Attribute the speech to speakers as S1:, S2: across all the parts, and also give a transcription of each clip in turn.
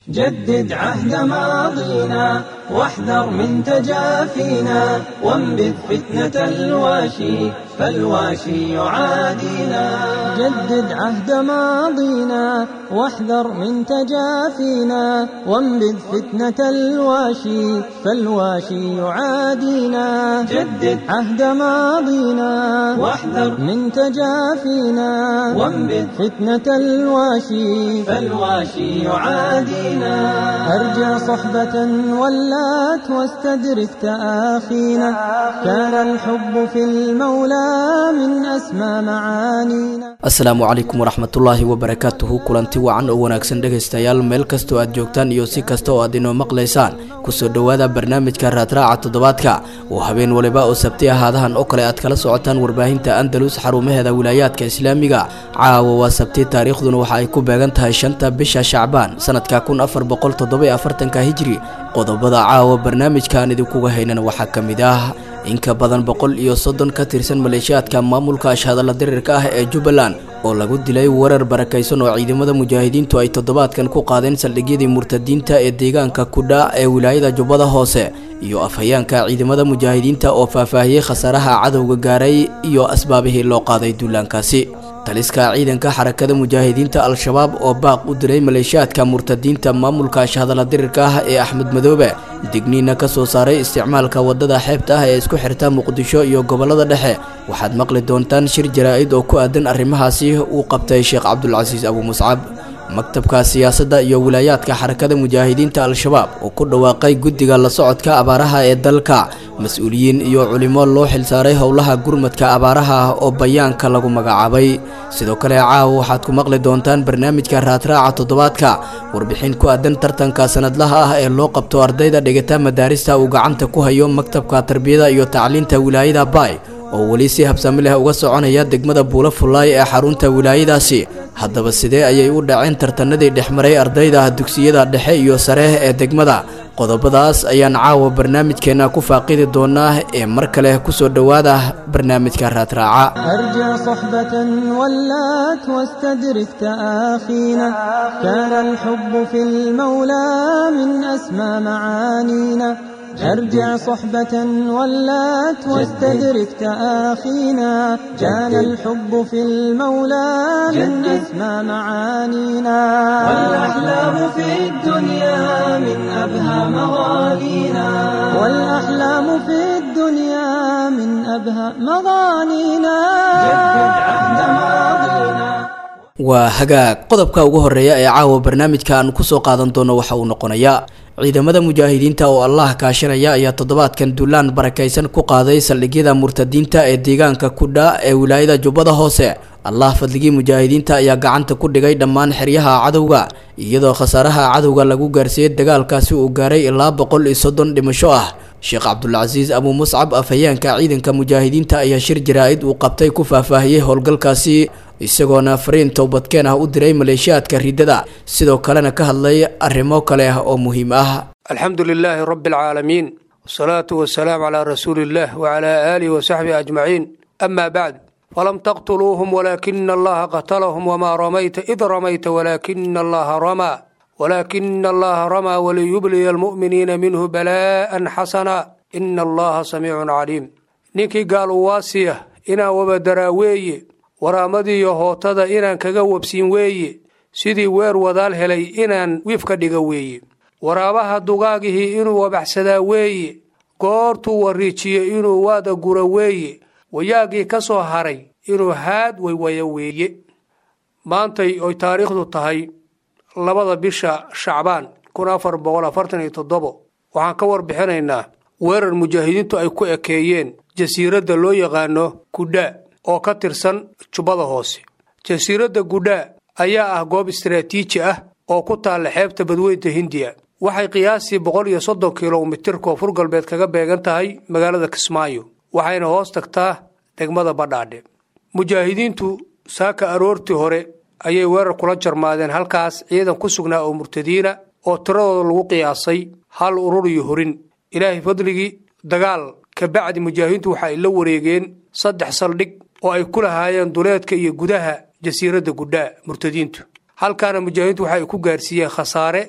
S1: جدد عهد ماضينا واحذر من تجافينا وانبذ فتنة الواشي فالواشي يعادينا جدد عهد ماضينا واحذر من تجافينا وانبذ فتنة الواشي فالواشي يعادينا جدد عهد ماضينا واحذر من تجافينا وانبذ فتنة الواشي فالواشي يعادينا أرجع صحبة ولات واستدرك تآخينا كان الحب في المولى من أسمى معانينا
S2: asalaamu calaykum waraxmatullaahi wabarakaatuhu kulanti wacan oo wanaagsan dhegaystayaal meel kastoo aad joogtaan iyo si kasta oo aad inoo maqlaysaan kusoo dhowaada barnaamijka raadraaca toddobaadka oo habeen waliba oo sabti ahaadahan oo kale aad kala socotaan warbaahinta andalus xarumaheeda wilaayaadka islaamiga caawa waa sabti taariikhduna waxa ay ku beegan tahay shanta bisha shacbaan sanadka kun afar boqol toddoba afartanka hijri qodobada caawa barnaamijkaan idinkuga haynana waxaa ka mid ah in ka badan boqol iyo soddon ka tirsan maleeshiyaadka maamulka ashhadalla dirirka ah ee jubbaland oo lagu dilay weerar barakaysan oo ciidamada mujaahidiintu ay toddobaadkan ku qaadeen saldhigyadii murtadiinta ee deegaanka kudha ee wilaayada jubbada hoose iyo afhayaanka ciidamada mujaahidiinta oo faahfaahiyey khasaaraha cadowga gaaray iyo asbaabihii loo qaaday duulaankaasi taliska ciidanka xarakada mujaahidiinta al-shabaab oo baaq u diray maleeshiyaadka murtadiinta maamulka ashhadalla dirirka ah ee axmed madoobe digniina ka soo saaray isticmaalka waddada xeebta ah ee isku xirta muqdisho iyo gobollada dhexe waxaad maqli doontaan shir jaraa-id oo ku aadan arrimahaasi uu qabtay sheekh cabdulcasiis abu muscab maktabka siyaasadda iyo wilaayaadka xarakada mujaahidiinta al-shabaab oo ku dhawaaqay guddiga la socodka abaaraha ee dalka mas-uuliyiin iyo culimo loo xilsaaray howlaha gurmadka abaaraha ah oo bayaanka lagu magacaabay sidoo kale caawa waxaad ku maqli doontaan barnaamijka raadraaca toddobaadka warbixin ku aadan tartanka sanadlaha ah ee loo qabto ardayda dhigata madaarista uu gacanta ku hayo maktabka tarbiyada iyo tacliinta wilaayada baay oo weli si habsami leh uga soconaya degmada buulo fullaay ee xarunta wilaayadaasi haddaba sidee ayay u dhaceen tartanadii dhexmaray ardayda dugsiyada dhexe iyo sare ee degmada qodobadaas ayaan caawa barnaamijkeenna ku faaqidi doonaa ee mar kale kusoo dhowaada barnaamijka raadraaca
S1: أرجع صحبة ولات واستدرك تآخينا كان الحب في المولى من أسمى معانينا أرجع صحبة ولات واستدرك تآخينا كان الحب في المولى من أسمى معانينا والأحلام في الدنيا من أبهى مغانينا والأحلام في الدنيا من أبهى مغانينا جدد عهد ماضينا
S2: waa hagaag qodobka ugu horeeya ee caawa barnaamijka aan kusoo qaadan doono waxa uu noqonayaa ciidamada mujaahidiinta oo allah kaashanaya ayaa toddobaadkan duulaan barakaysan ku qaaday saldhigyada murtadiinta ee deegaanka kudha ee wilaayada jubbada hoose allah fadligii mujaahidiinta ayaa gacanta ku dhigay dhammaan xeryaha cadowga iyadoo khasaaraha cadowga lagu gaarsiiyey dagaalkaasi uu gaaray ilaa boqol iyo soddon dhimasho ah sheekh cabdulcasiis abu muscab afhayaanka ciidanka mujaahidiinta ayaa shir jaraa-id uu qabtay ku faahfaahiyey howlgalkaasi isagoona fariin towbadkeen ah u diray maleeshiyaadka riddada sidoo kalena ka hadlay arrimo kale ah oo muhiim ah
S3: alxamdu lilaahi rabi alcaalamiin wasalaatu wasalaamu calaa rasuuli illah wacalaa aalihi wasaxbihi ajmaciin ama bacd falam taqtuluuhum walaakina allaha qatalahum wamaa ramayta id ramayta walaakina allaha ramaa walaakina allaha ramaa waliyubliya almu'miniina minhu balaa'an xasana ina allaha samiicun caliim ninkii gaal uwaasiya inaan wabadaraa weeye waraamadiiyo hootada inaan kaga wabsiin weeye sidii weer wadaal helay inaan wiif ka dhiga weeye waraabaha dugaagihii inuu wabaxsadaa weeye goortuu wariijiyo inuu waada gura weeye wayaagii ka soo haray inuu haad waywaya weeye maantay oy taariikhdu tahay labada bisha shacbaan kun afar boqol afartan iyo toddobo waxaan ka warbixinaynaa weerar mujaahidiintu ay ku ekeeyeen jasiiradda loo yaqaano kudhaa oo ka tirsan jubbada hoose jasiiradda gudhaa ayaa ah goob istaraatiiji ah oo ku taalla xeebta badweynta hindiya waxay qiyaastii boqol iyo soddon kilomitir koonfur galbeed kaga beegan tahay magaalada kismaayo waxayna hoos tagtaa degmada badhaadhe mujaahidiintu saaka aroortii hore ayay weerar kula jarmaadeen halkaas ciidan ku sugnaa oo murtadiina oo tiradooda lagu qiyaasay hal urur iyo horin ilaahay fadligii dagaal kabacdi mujaahidiintu waxa ay la wareegeen saddex saldhig oo ay ku lahaayeen duleedka iyo gudaha jasiiradda gudhaa murtadiintu halkaana mujaahidiintu waxa ay ku gaarsiiyeen khasaare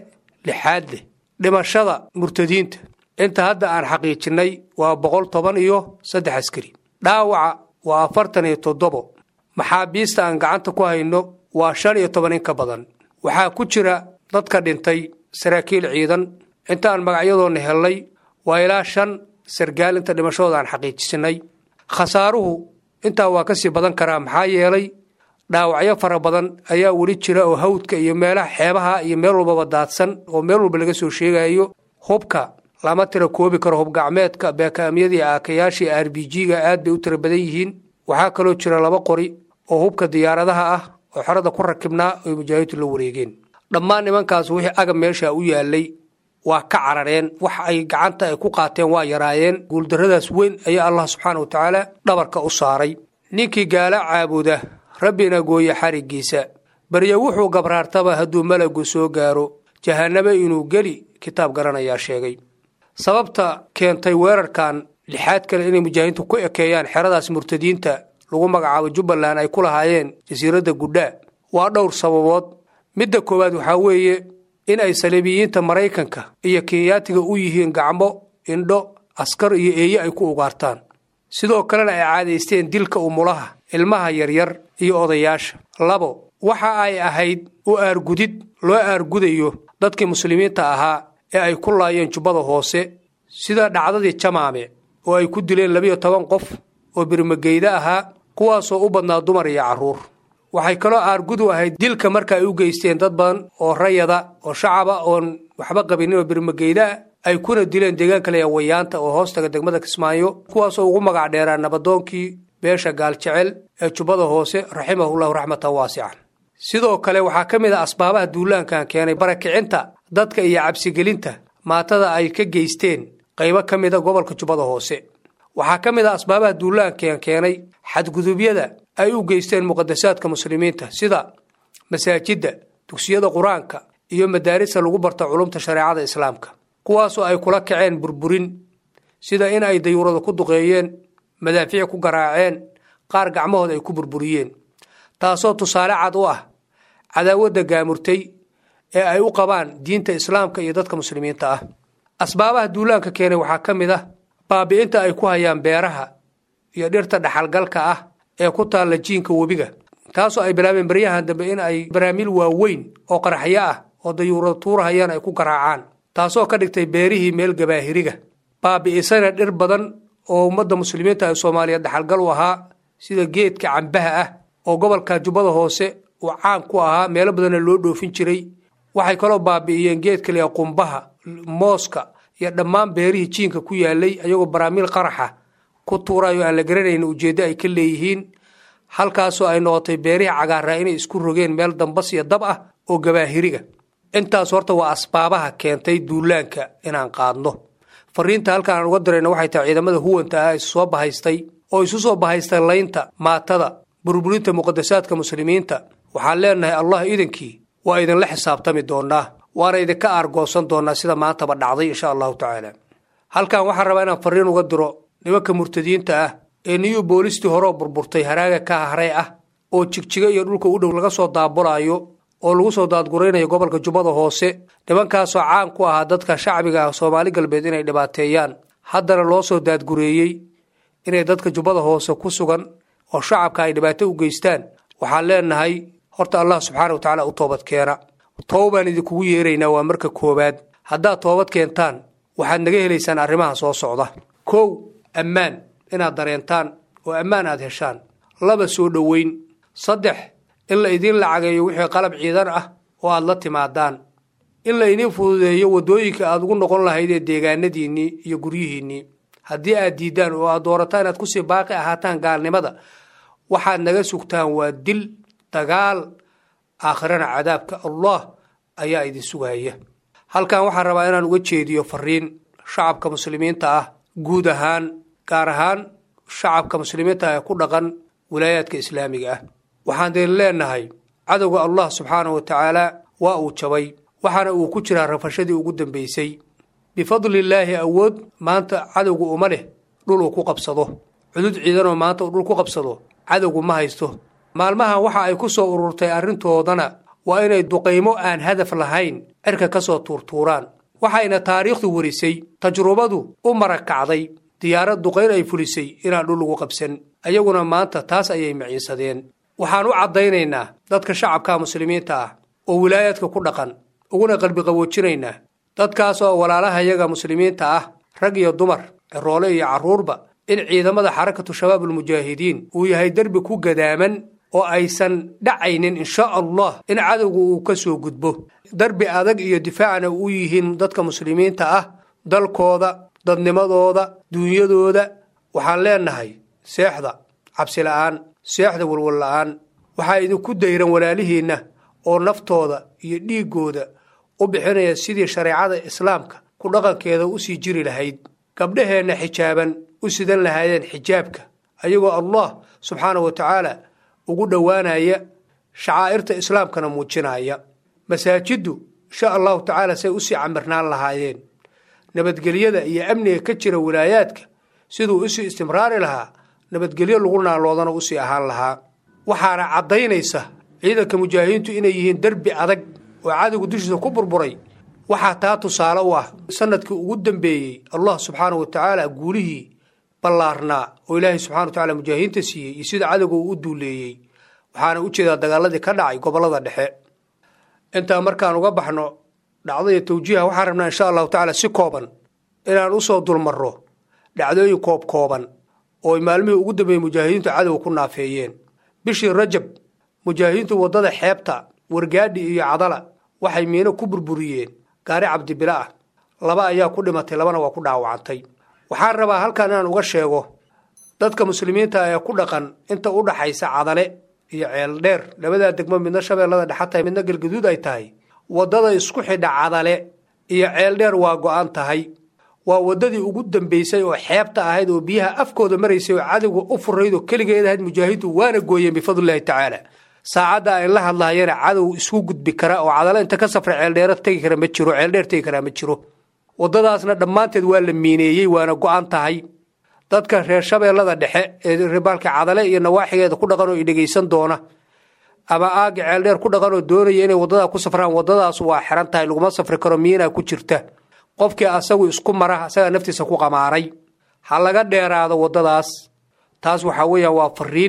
S3: lixaad leh dhimashada murtadiinta inta hadda aan xaqiijinnay waa boqol toban iyo saddex askari dhaawaca waa afartan iyo toddobo maxaabiista aan gacanta ku hayno waa shan iyo toban in ka badan waxaa ku jira dadka dhintay saraakiil ciidan intaan magacyadoonna hellay waa ilaa shan sargaal inta dhimashadooda aan xaqiijisinay khasaaruhu intaa waa ka sii badan karaa maxaa yeelay dhaawacyo fara badan ayaa weli jira oo hawdka iyo meelaha xeebaha iyo meel walbaba daadsan oo meel walba laga soo sheegayo hubka lama tira koobi karo hubgacmeedka beekaamyadii aakayaashii r b g-ga aad bay u tira badan yihiin waxaa kaloo jira laba qori oo hubka diyaaradaha ah oo xerada ku rakibnaa oy mujaahidiintu la wareegeen dhammaan nimankaas wixii agab meesha u yaalay waa ka carareen wax ay gacanta ay ku qaateen waa yaraayeen guuldarradaas weyn ayaa allah subxaana wa tacaala dhabarka u saaray ninkii gaala caabuda rabbina gooye xariggiisa baryo wuxuu gabraartaba hadduu malagu soo gaaro jahannabo inuu geli kitaab garanayaa sheegay sababta keentay weerarkan lixaad kale inay mujaahidiintu ku ekeeyaan xeradaas murtadiinta lagu magacaabo jubbaland ay ku lahaayeen jasiiradda gudhaa waa dhowr sababood midda koowaad waxaa weeye in ay saliibiyiinta maraykanka iyo kenyaatiga u yihiin gacmo indho askar iyo eeye ay ku ugaartaan sidoo kalena ay caadaysteen dilka umulaha ilmaha yaryar iyo odayaasha labo waxa ay ahayd u aargudid loo aargudayo dadkii muslimiinta ahaa ee ay ku laayeen jubbada hoose sida dhacdadii jamaame oo ay ku dileen labiyo toban qof oo birmageyda ahaa kuwaasoo u badnaa dumar iyo carruur waxay kaloo aargudu ahayd dilka marka ay u geysteen dad badan oo rayada oo shacaba oon waxba qabinin oo birmageydaa ay kuna dileen deegaanka leeya wayaanta oo hoostaga degmada kismaayo kuwaasoo ugu magac dheeraa nabadoonkii beesha gaaljecel ee jubbada hoose raximahullahu raxmatan waasican sidoo kale waxaa ka mid ah asbaabaha duulaankan keenay barakicinta dadka iyo cabsigelinta maatada ay ka geysteen qaybo ka mida gobolka jubbada hoose waxaa ka mid ah asbaabaha duulaankan keenay xadgudubyada ay u geysteen muqadasaadka muslimiinta sida masaajidda dugsiyada qur-aanka iyo madaarista lagu barta culumta shareecada islaamka kuwaasoo ay kula kaceen burburin sida in ay dayuurada ku duqeeyeen madaafiic ku garaaceen qaar gacmahooda ay ku burburiyeen taasoo tusaale cad u ah cadaawadda gaamurtay ee ay u qabaan diinta islaamka iyo dadka muslimiinta ah asbaabaha duulaanka keenay waxaa ka mid ah baabi'inta ay ku hayaan beeraha iyo dhirta dhaxalgalka ah ee ku taalla jiinka webiga taasoo ay bilaabeen baryahan dambe in ay baraamiil waaweyn oo qaraxyo ah oo dayuurada tuurahayaan ay ku garaacaan taasoo ka dhigtay beerihii meel gabaahiriga baabi'isana dhir badan oo ummadda muslimiinta ee soomaaliya dhaxalgal u ahaa sida geedka cambaha ah oo gobolka jubbada hoose uu caan ku ahaa meelo badanna loo dhoofin jiray waxay kaloo baabi'iyeen geedka leeya qumbaha mooska iyo dhammaan beerihii jiinka ku yaalay ayagoo baraamiil qaraxa ku tuurayo aan la garanayn ujeeddo ay ka leeyihiin halkaasoo ay noqotay beerihii cagaaraa inay isku rogeen meel dambas iyo dab ah oo gabaahiriga intaas horta waa asbaabaha keentay duulaanka inaan qaadno fariinta halkaan aan uga dirayna waxay tahay ciidamada huwanta ah isu soo bahaystay oo isu soo bahaystay laynta maatada burburinta muqadasaadka muslimiinta waxaan leenahay allah iidankii waa idinla xisaabtami doonaa waana idinka aargoosan doonaa sida maantaba dhacday insha allahu tacaala halkan waxaan rabaa inaan fariin uga diro nimanka murtadiinta ah ee niyu boolistii horeo burburtay haraaga ka haray ah oo jigjiga iyo dhulka u dhow laga soo daabulaayo oo lagu soo daadguraynayo gobolka jubbada hoose nimankaasoo caan ku ahaa dadka shacbiga ah soomaali galbeed inay dhibaateeyaan haddana loo soo daadgureeyey inay dadka jubbada hoose ku sugan oo shacabka ay dhibaato u geystaan waxaan leenahay horta allah subxaana wa tacaala u toobad keena toobaan idinkugu yeeraynaa waa marka koowaad haddaad toobad keentaan waxaad naga helaysaan arrimaha soo socda kow ammaan inaad dareentaan oo ammaan aad heshaan laba soo dhoweyn saddex in la idiin lacageeyo wixii qalab ciidan ah oo aad la timaadaan in la idiin fududeeyo waddooyinka aad ugu noqon lahaydee deegaanadiinnii iyo guryihiinnii haddii aad diiddaan oo aad doorataan inaad kusii baaqi ahaataan gaalnimada waxaad naga sugtaan waa dil dagaal aakhirana cadaabka allah ayaa idin sugaya halkan waxaan rabaa inaan uga jeediyo fariin shacabka muslimiinta ah guud ahaan gaar ahaan shacabka muslimiinta ah ee ku dhaqan wilaayaadka islaamiga ah waxaan deen leenahay cadowga allah subxaana wa tacaala waa uu jabay waxaana uu ku jiraa rafashadii ugu dambaysay bifadlillaahi awood maanta cadowgu uma leh dhul uu ku qabsado cudud ciidanoo maanta uu dhul ku qabsado cadowgu ma haysto maalmahan waxa ay ku soo ururtay arrintoodana waa inay duqaymo aan hadaf lahayn cirka ka soo tuurtuuraan waxayna taariikhdu warisay tajrubadu u marakacday diyaarad duqayn ay fulisay inaan dhul lagu qabsan ayaguna maanta taas ayay maciinsadeen waxaan u caddaynaynaa dadka shacabka muslimiinta ah oo wilaayaadka ku dhaqan uguna qalbiqawoojinaynaa dadkaas oo walaalahayaga muslimiinta ah rag iyo dumar ciroole iyo carruurba in ciidamada xarakatu shabaabulmujaahidiin uu yahay derbi ku gadaaman oo aysan dhacaynin insha allah in cadowga uu ka soo gudbo derbi adag iyo difaacna u yihiin dadka muslimiinta ah dalkooda dadnimadooda duunyadooda waxaan leenahay seexda cabsi la'aan seexda walwal la'aan waxaa idinku dayran walaalihiinna oo naftooda iyo dhiiggooda u bixinaya sidii shareecada islaamka ku dhaqankeeda u sii jiri lahayd gabdhaheenna xijaaban u sidan lahaayeen xijaabka ayagoo allah subxaana wa tacaala ugu dhowaanaya shacaa'irta islaamkana muujinaya masaajiddu insha allahu tacaala say usii camirnaan lahaayeen nabadgelyada iyo amniga ka jira wilaayaadka siduu usii istimraari lahaa nabadgelyo lagu naaloodana usii ahaan lahaa waxaana caddaynaysa ciidanka mujaahidiintu inay yihiin derbi adag oo cadowga dushiisa ku burburay waxaa taa tusaale u ah sanadkii ugu dambeeyey allah subxaana wa tacaala guulihii ballaarnaa oo ilaahay subxana wa tacala mujaahidiinta siiyey iyo sida cadowga uu u duuleeyey waxaana u jeedaa dagaaladii ka dhacay gobollada dhexe intaa markaan uga baxno dhacdaya tawjiiha waxaan rabnaa insha allahu tacaala si kooban inaan usoo dulmarro dhacdooyin koob kooban oo maalmihii ugu dambeeyey mujaahidiintu cadowga ku naafeeyeen bishii rajab mujaahidiintu waddada xeebta wargaadhi iyo cadala waxay miino ku burburiyeen gaari cabdibila ah laba ayaa ku dhimatay labana waa ku dhaawacantay waxaan rabaa halkan inaan uga sheego dadka muslimiinta ee ku dhaqan inta u dhaxaysa cadale iyo ceeldheer labadaa degmo midna shabeellada dhexa tahay midna galgaduud ay tahay waddada isku xidha cadale iyo ceeldheer waa go-an tahay waa waddadii ugu dambaysay oo xeebta ahayd oo biyaha afkooda maraysay oo cadowga u furayd oo keligeed ahayd mujaahidu waana gooyeen bifadlillahi tacaala saacadda ay la hadlaayana cadow isku gudbi kara oo cadale inta ka safra ceeldheera tegi kara ma jiro ceeldheer tegi karaa ma jiro waddadaasna dhammaanteed waa la miineeyey waana go-an tahay dadka reer shabeellada dhexe ee ribaalka cadale iyo nawaaxigeeda ku dhaqan oo i dhegaysan doona ama aaga ceeldheer ku dhaqan oo doonaya inay waddadaa ku safraan waddadaas waa xiran tahay laguma safri karo miinaa ku jirta qofkii asagu isku mara asagaa naftiisa ku qamaaray ha laga dheeraado waddadaas taas waxaa weeyaan waa fariin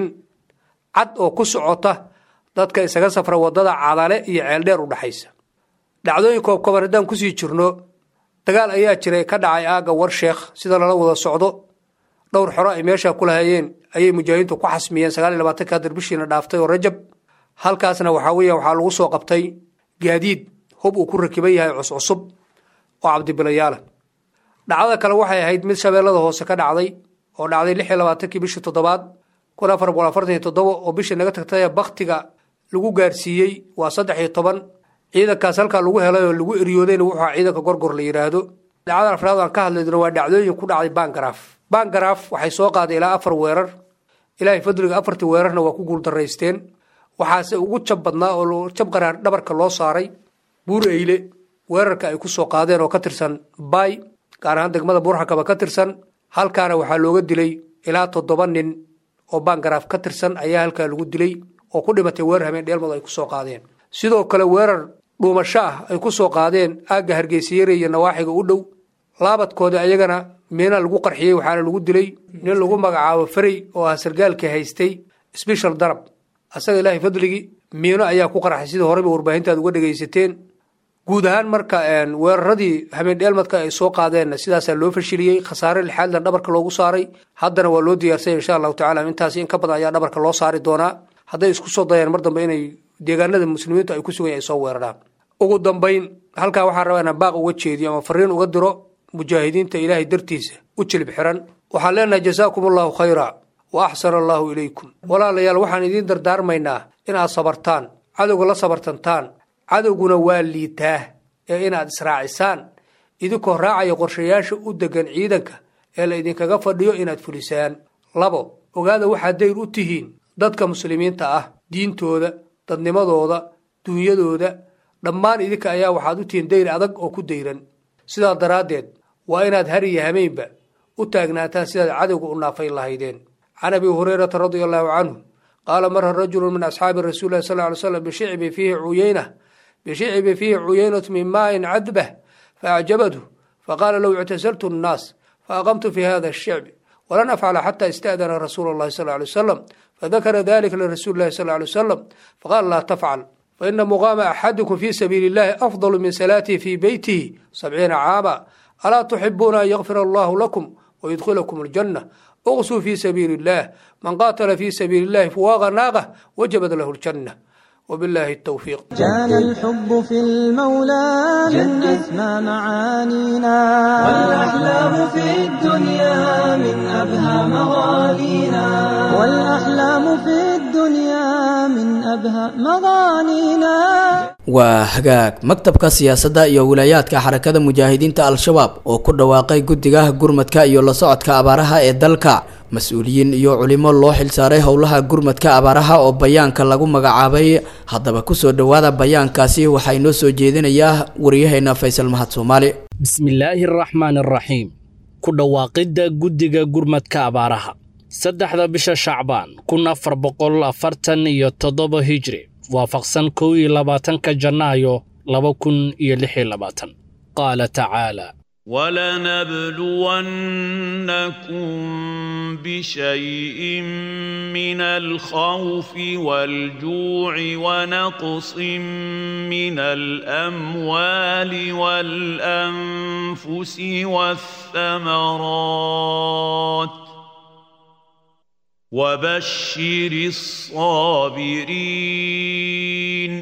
S3: cad oo ku socota dadka isaga safra waddada cadale iyo ceeldheer u dhexaysa dhacdooyin koobkoban haddaan kusii jirno dagaal ayaa jiray ka dhacay aagga warsheekh sida lala wada socdo dhowr xoro ay meeshaa ku lahayeen ayay mujaahidiintu ku xasmiyeen sagaal iyo labaatanka darbishiina dhaaftay oo rajab halkaasna waxaa weeya waxaa lagu soo qabtay gaadiid hub uu ku rakiban yahay cuscusub oo cabdibilayaala dhacdada kale waxay ahayd mid shabeellada hoose ka dhacday oo dhacday lix iyo labaatankii bishii toddobaad kun afar boqol afartan iyo toddoba oo bishii naga tagtay baktiga lagu gaarsiiyey waa saddex iyo toban ciidankaas halkaa lagu helay oo lagu eriyoodayna wuxuu aha ciidanka gorgor la yidhaahdo dhacdada afraad aan ka hadlaydno waa dhacdooyin ku dhacday bangaraaf bangaraaf waxay soo qaaday ilaa afar weerar ilaahay fadliga afartii weerarna waa ku guuldaraysteen waxaase ugu jab badnaa oo jab qaraar dhabarka loo saaray buur eyle weerarka ay ku soo qaadeen oo ka tirsan bay gaar ahaan degmada buurxakaba ka tirsan halkaana waxaa looga dilay ilaa toddoba nin oo bangaraaf ka tirsan ayaa halkaa lagu dilay oo ku dhimatay weerar habeen dheelmadu ay ku soo qaadeen sidoo kale weerar dhuumasho ah ay ku soo qaadeen aagga hargeysayare iyo nawaaxiga u dhow laabadkooda ayagana miina lagu qarxiyey waxaana lagu dilay nin lagu magacaabo farey oo ah sargaalkii haystay sbeshal darab asaga ilaahay fadligii miino ayaa ku qarxay sidii horeyba warbaahintaad uga dhegaysateen guud ahaan marka weeraradii habeen dheelmadka ay soo qaadeenna sidaasaa loo fashiliyey khasaare lixaadlan dhabarka loogu saaray haddana waa loo diyaarsanya insha allahu tacala intaasi in ka badan ayaa dhabarka loo saari doonaa hadday isku soo dayaan mar dambe inay deegaanada muslimiintu ay ku sugan ay soo weeraraan ugu dambayn halkaa waxaan rabaa inaan baaq uga jeediyo ama fariin uga diro mujaahidiinta ilaahay dartiisa u jilib xiran waxaan leenahay jasaakum allahu khayra wa axsana allahu ilaykum walaalayaal waxaan idiin dardaarmaynaa inaad sabartaan cadowga la sabartantaan cadowguna waa liitaa ee inaad israacisaan idinkoo raacaya qorshayaasha u degan ciidanka ee la idinkaga fadhiyo inaad fulisaan labo ogaada waxaad dayr u tihiin dadka muslimiinta ah diintooda dadnimadooda duunyadooda dhammaan idinka ayaa waxaad u tihiin dayr adag oo ku dayran sidaa daraaddeed waa inaad har iyo hameynba u taagnaataan sidaad cadowga u naafayn lahaydeen can abi hurayrata radia allaahu canhu qaala mara rajulu min asxaabi rasuuli lah sal ly slam bishicbi fiihi cuyeyna bishicbi fiihi cuyeynat min maain cadbah faacjabathu faqaala low ictasaltu nnaas faaqamtu fi hada ashicbi walan afcala xata ista'dana rasuula اllahi sal lay wsalam fadakara dalika lirasuuli lahi sal lay wsalam faqaala laa tafcal faina muqaama axadikum fi sabiili اllahi afdalu min salaatihi fi beytihi sabciina caama alaa tuxibuuna an yakfir allahu lakum wayudkhilakum اljanة اغsuu fi sabiili اllah man qaatala fi sabiili اllahi fuwaaqa naaqh wajabat lahu اljanة وبالله التوفيق
S1: كان الحب في المولى من أسمى معانينا والأحلام في الدنيا من أبهى مغانينا والأحلام في الدنيا من أبهى مغانينا
S2: waa hagaag maktabka siyaasadda iyo wilaayaadka xarakada mujaahidiinta al-shabaab oo ku dhawaaqay guddiga gurmadka iyo la socodka abaaraha ee dalka mas-uuliyiin iyo culimo loo xilsaaray howlaha gurmadka abaaraha oo bayaanka lagu magacaabay haddaba kusoo dhowaada bayaankaasi waxaa inoo soo jeedinayaa waryaheena faysal mahad soomaali
S4: bismillaahi araxmaan araxiim ku dhawaaqidda guddiga gurmadka abaaraha saddexda bisha shacbaan kun afar boqol afartan iyo toddoba hijri waafaqsan kow iyo labaatanka janaayo laba kun iyo lix iyo labaatan qaala tacaala
S5: ولنبلونكم بشيء من الخوف والجوع ونقص من الاموال والانفس والثمرات وبشر الصابرين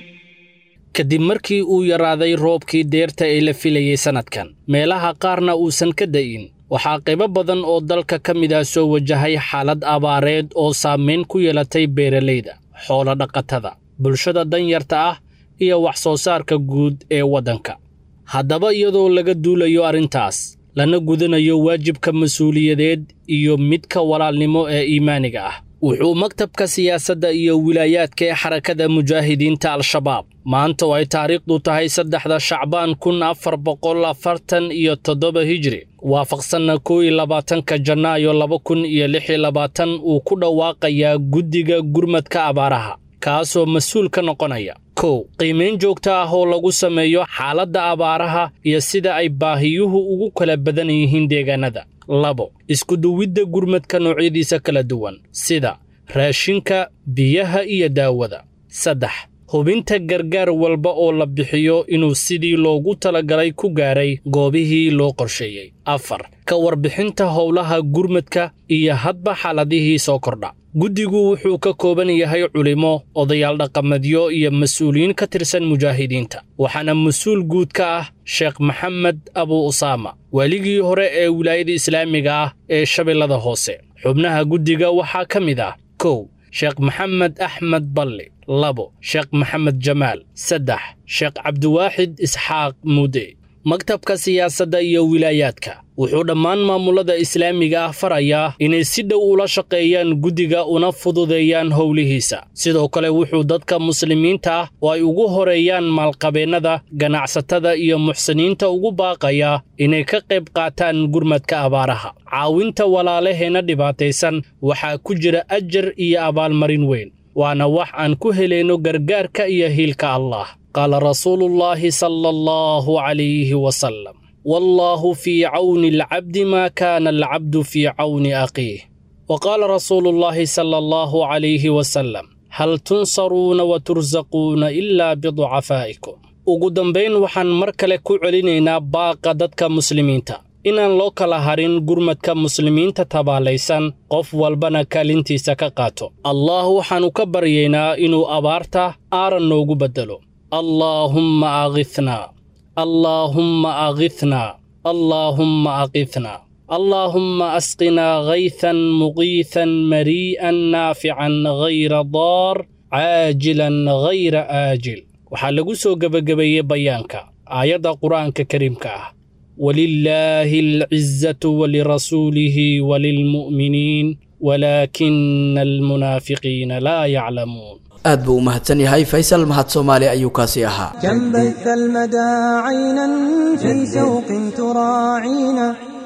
S4: kadib markii uu yaraaday roobkii deerta ee la filayey sannadkan meelaha qaarna uusan ka da'in waxaa qaybo badan oo dalka ka mid ah soo wajahay xaalad abaareed oo saamayn ku yeelatay beeralayda xoolo dhaqatada bulshada danyarta ah iyo wax soo saarka guud ee waddanka haddaba iyadoo laga duulayo arrintaas lana gudanayo waajibka mas-uuliyadeed iyo midka walaalnimo ee iimaaniga ah wuxuu maktabka siyaasadda iyo wilaayaadka ee xarakada mujaahidiinta al-shabaab maanta oo ay taariikhdu tahay saddexda shacbaan kun afar boqol afartan iyo toddoba hijri waafaqsanna kow iyo labaatanka janaayo laba kun iyo lix iyo labaatan uu ku dhawaaqayaa guddiga gurmadka abaaraha kaasoo mas-uul ka noqonaya kow qiimayn joogto ah oo lagu sameeyo xaaladda abaaraha iyo sida ay baahiyuhu ugu kala badan yihiin deegaanada labo iskuduwidda gurmadka noocyadiisa kala duwan sida raashinka biyaha iyo daawada saddex hubinta gargaar walba oo la bixiyo inuu sidii loogu talagalay ku gaaray goobihii loo qorsheeyey afar ka warbixinta howlaha gurmadka iyo hadba xaaladihii soo kordha guddigu wuxuu ka kooban yahay culimo odayaal dhaqameedyo iyo mas-uuliyiin ka tirsan mujaahidiinta waxaana mas-uul guud ka ah sheekh maxamed abu usaama waaligii hore ee wilaayada islaamiga ah ee shabeellada hoose xubnaha guddiga waxaa ka mid ah kow sheekh maxamed axmed balli labo sheekh maxamed jamaal saddex sheekh cabdiwaaxid isxaaq muude maktabka siyaasadda iyo wilaayaadka wuxuu dhammaan maamulada islaamiga ah farayaa inay si dhow ula shaqeeyaan guddiga una fududeeyaan howlihiisa sidoo kale wuxuu dadka muslimiinta ah oo ay ugu horeeyaan maalqabeennada ganacsatada iyo muxsiniinta ugu baaqayaa inay ka qayb qaataan gurmadka abaaraha caawinta walaalaheenna dhibaataysan waxaa ku jira ajar iyo abaalmarin weyn waana wax aan ku helayno gargaarka iyo hiilka allah qaala rasuulullaahi sala allahu calayhi wasalam wallaahu fii cawni alcabdi maa kaana alcabdu fii cawni aqiih wa qaala rasuulullaahi sala allahu calayhi wasalam hal tunsaruuna wa tursaquuna ilaa biducafaa'ikum ugu dambayn waxaan mar kale ku celinaynaa baaqa dadka muslimiinta inaan loo kala harin gurmadka muslimiinta tabaalaysan qof walbana kaalintiisa ka qaato allah waxaannu ka baryaynaa inuu abaarta aaran noogu beddelo allaahumma aghithnaa allaahumma aghithnaa allaahumma aghithnaa allaahumma asqinaa gaythan muqiithan marii'an naafican gayra daar caajilan gayra aajil waxaa lagu soo gebagabeeyey bayaanka aayadda qur'aanka kariimka ah walilaahi alcizatu walirasuulihi walilmu'miniin walaakina almunaafiqiina laa yaclamuun
S2: aad buu u mahadsan yahay faysal mahad soomaali ayuu kaasi ahaa
S1: كم بث المدى عينا في شوق تراعينا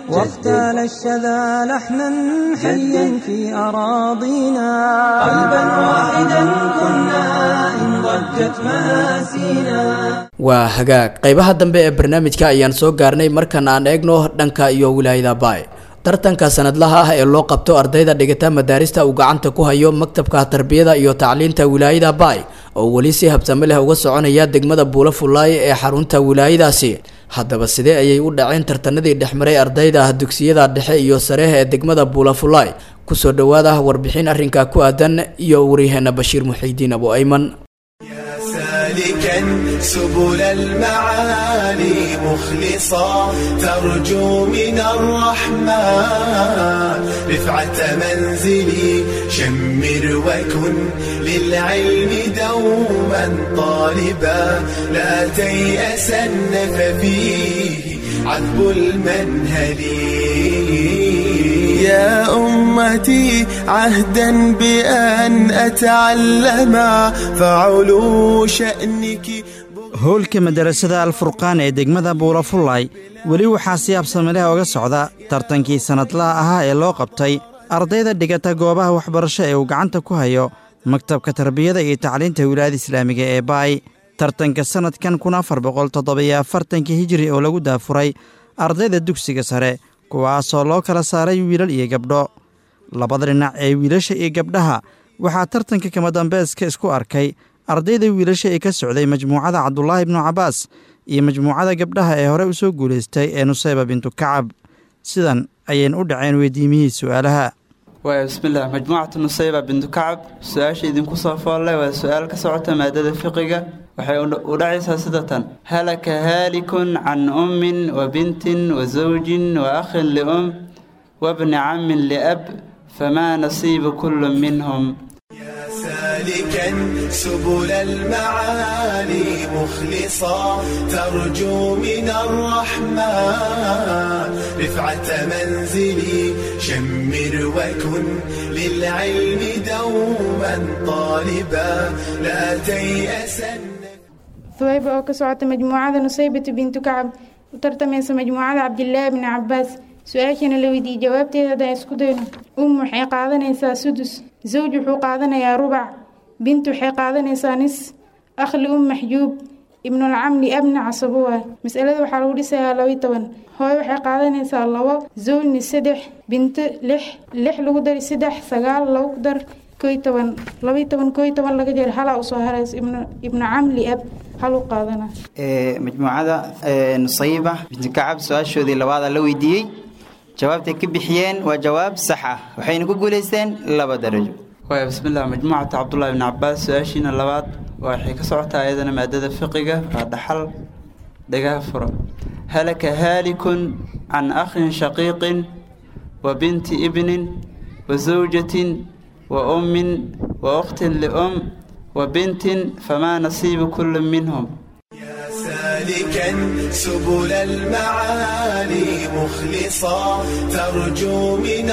S1: واغتال الشذا لحنا حيا في أراضينا قلبا واحدا كنا إن ضجت مآسينا
S2: waa hagaag qaybaha dambe ee barnaamijka ayaan soo gaarnay markan aan eegno dhanka iyo wilaayada baay tartanka sanadlaha ah ee loo qabto ardayda dhigata madaarista uu gacanta ku hayo maktabka tarbiyada iyo tacliinta wilaayada baay oo weli si habsame leh uga soconaya degmada buulo fullaaye ee xarunta wilaayadaasi haddaba sidee ayay u dhaceen tartanadii dhexmaray ardayda dugsiyada dhexe iyo sareeh ee degmada buulo fullaay kusoo dhowaada warbixin arrinka ku aadan iyo waryaheena bashiir muxiidiin abu ayman
S6: سالكا سبل المعالي مخلصا ترجو من الرحمن رفعة منزلي شمر وكن للعلم دوما طالبا لا تيأسن ففيه عذب المنهل يا أمتي عهدا بأن أتعلم فعلو شأنك
S7: howlka madarasada alfurqaan ee degmada buulafullay weli waxaa si habsamileh oga socda tartankii sannadlaha ahaa ee loo qabtay ardayda dhigata goobaha waxbarasho ee uu gacanta ku hayo maktabka tarbiyada iyo tacliinta wilaayada islaamiga ee baay tartanka sannadkan kun afar boqol toddobiyo afartankii hijiri oo lagu daafuray ardayda dugsiga sare kuwaasoo loo kala saaray wiilal iyo gabdho labada dhinac ee wiilasha iyo gabdhaha waxaa tartanka kama dambeeska isku arkay ardayda wiilasha ee ka socday majmuucada cabdulaahi ibnu cabbaas iyo majmuucada gabdhaha ee hore u soo guulaystay ee nusayba bintu kacab sidan ayayna u dhaceen weydiimihii su'aalaha
S8: waaya bismillaah majmuucatu nusayba bintu kacab su-aasha idinku soo foollay waa su-aal ka socota maadada fiqiga waxay u dhacaysaa sida tan halaka haalikun can ummin wa bintin wa zawjin wa akhin lium wabni cammin liab famaa nasiibu kullu minhum
S6: سالكا سبل المعالي مخلصا ترجو من الرحمن رفعة منزلي شمر وكن للعلم دوما طالبا لا تيأسن
S9: ثويبة oo ka socota majmuucada nusaybatu bintu kacab u tartamaysa majmuucada cabdilaahi bni cabaas su-aashana la weydiiyey jawaabteeda haddaan isku dayno um waxay qaadanaysaa sudus zawj wuxuu qaadanayaa rubac bint waxay qaadanaysaa nis akhli um maxjuub ibnulcamli abna casabuwa masalada waxaa lagu dhisayaa labayo toban hooyo waxay qaadanaysaa labo zawjni saddex binto lix lix lagu dari saddex sagaal lagu dar koy toban labayo toban koy toban laga jeer halaa usoo harays ibnu camli ab hal u qaadana
S8: majmuucada nusayiba binti kacab su-aashoodii labaada la weydiiyey jawaabtay ka bixiyeen waa jawaab sax ah waxayna ku guulaysteen laba darajo waaya bismillaah majmuucata cabdullaahi ibni cabaas su-aashiina labaad waxay ka socotaa iyadana maadada fiqiga waa dhaxal dhagaha furo halaka haalikun can akhin shaqiiqin wa binti ibnin wa zawjatin wa ummin wa ukhtin lium wa bintin famaa nasiibu kullu minhum
S6: سالكا سبل المعالي مخلصا ترجو من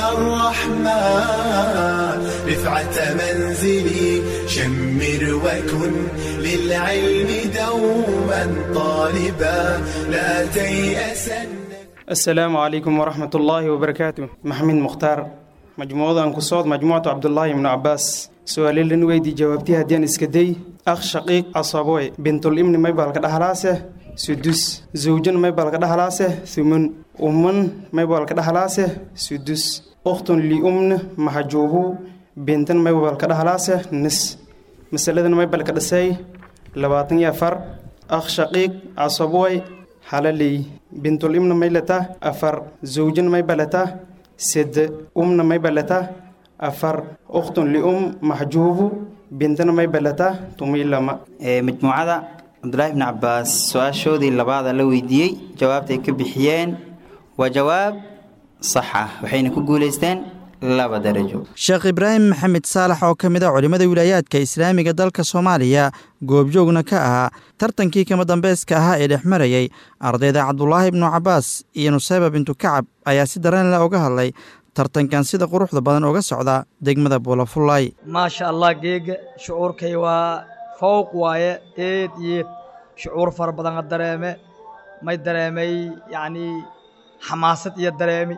S6: الرحمن رفعة منزلي شمر وكن للعلم دوما طالبا لا تيأسن
S10: السلام عليكم ورحمة الله وبركاته محمد مختار مجموعة أنكسود مجموعة عبد الله بن عباس سؤالي لنويدي جوابتي هديان اسكدي أخ شقيق أصابوي بنت الإمن ما يبالك دهلاسه سدس زوجن ما يبالك دهلاسه ثمن أمن ما يبالك دهلاسه سدس أخت لأمن محجوبو بنتن ما يبالك دهلاسه نس مسألة ما يبالك دسي لباتن يفر أخ شقيق أصابوي حلالي بنت الإمن ما يلتا أفر زوجن ما يبالتا سد أمن ما يبالتا أفر أخت لأم محجوب بنتنا ما يبلتا تمي لما
S8: majmuucada cabdulaahi ibni cabaas su-aashoodii labaada la weydiiyey jawaabtay ka bixiyeen waa jawaab sax ah waxayna ku guulaysteen laba darajo
S7: sheekh ibraahim maxamed saalax oo ka mid a culimmada wilaayaadka islaamiga dalka soomaaliya goobjoogna ka ahaa tartankii kama dambayska ahaa ee dhex marayey ardayda cabdulaahi ibnu cabaas iyo nusayba bintu kacab ayaa si dareen leh uga hadlay tartankan sida quruxda badan uga socda degmada buulafullay
S11: maasha allah geega shucuurkay waa fowq waaye eed yeed shucuur fara badan a dareeme may dareemay yacnii xamaasad iyo dareemi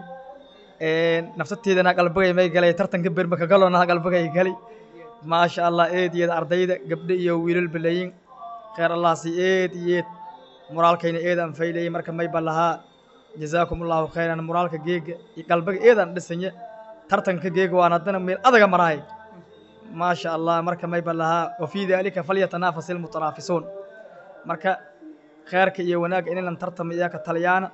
S11: naftateedana qalbigay may galay tartanka bermaka galona qalbigay gali maasha allah eed iyo ardayda gabdho iyo wiilal balayin khayr allahsi eed iyo eed moraalkayna eed aan faylayay marka may balahaa jazaakum allahu khayran moraalka geega iyo qalbiga eedaan dhisanya tartanka geega waan haddana meel adaga maraay maasha allah marka may balahaa wafii daalika falyatanaafasil ilmutanaafisuun marka khayrka iyo wanaagga inaynan tartama iyaaka talyaana